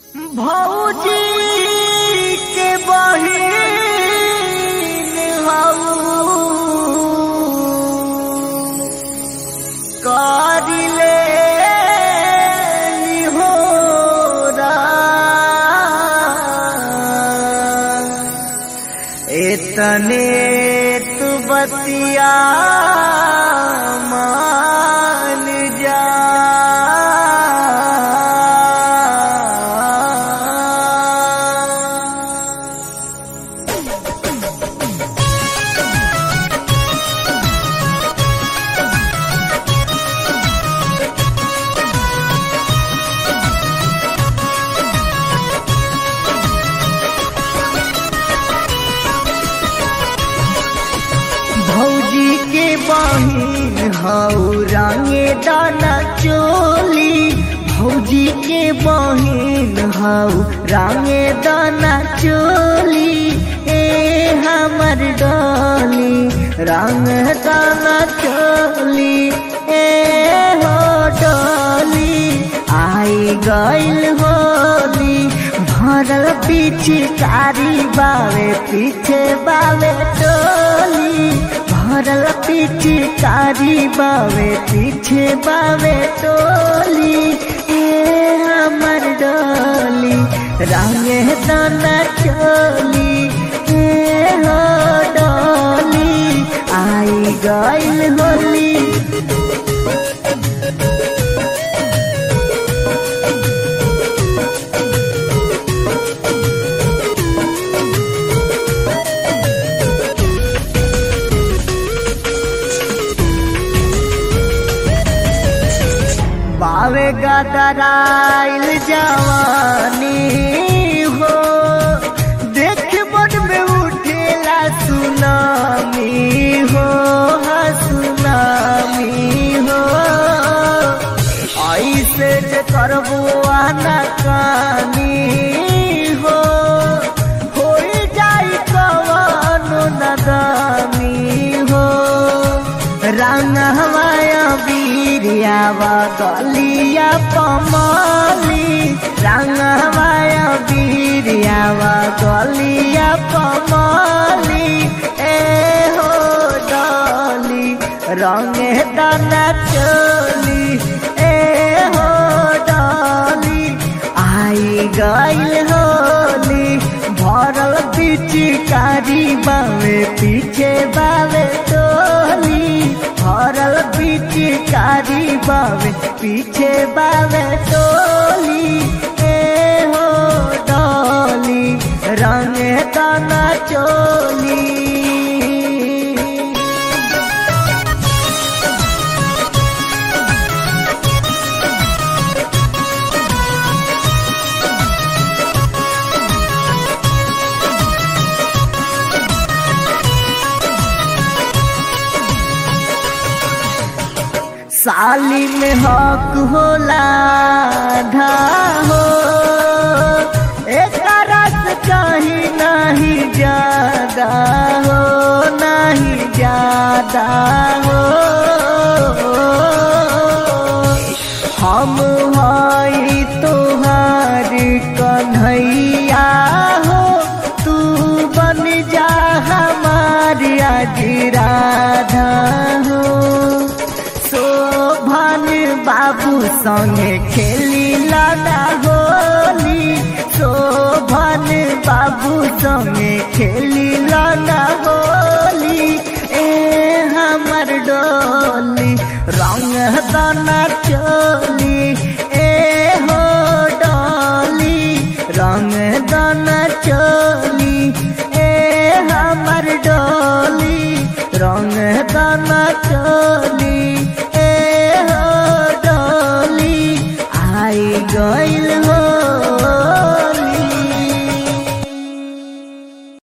भौजी के बहिन हऊ करिले निहोरा एतने तू बतिया मान जा भौजी के बहिन हऊ रंगे दाना चोली भौजी के बहिन हऊ रंगे दाना चोली ए हमर डोली रंग दाना चोली ए हो डोली आई गइल होली भरल पिचकारी बावे पीछे बावे टोली भरल पिचकारी बावे पीछे बावे टोली ए हमर डोली रंगे दाना चोली ए हो डोली आई गइल होली बावे गदराइल जवानी हो देख मन में उठेला सुनामी हो हाँ सुनामी हो ऐसे जे करबो आना कानी हो हो जाई कवनो नदानी हो रंग हमाया बीरियावा गलिया पमाली रंग हमाया बीरियावा गलिया पमाली ए हो डाली रंगे दाना चोली ए हो डाली आई गइल होली भरल पिचकारी बावे पीछे बावे टोली भरल पिचकारी बावे पीछे बावे टोली ए हो डोली रंगे दाना चोली साली में हक होला धा हो एक रस कहीं नहीं ज्यादा हो नहीं ज्यादा हो हम हई तोहार कन्हैया हो तू बन जा हमारी आज राधा हो शोभन बाबू संगे खेली लाना होली शोभन बाबू संगे खेली लाना होली ए हमर डोली रंग दाना चोली ए हो डोली रंग दाना चोली ए हमर डोली रंग दाना चोली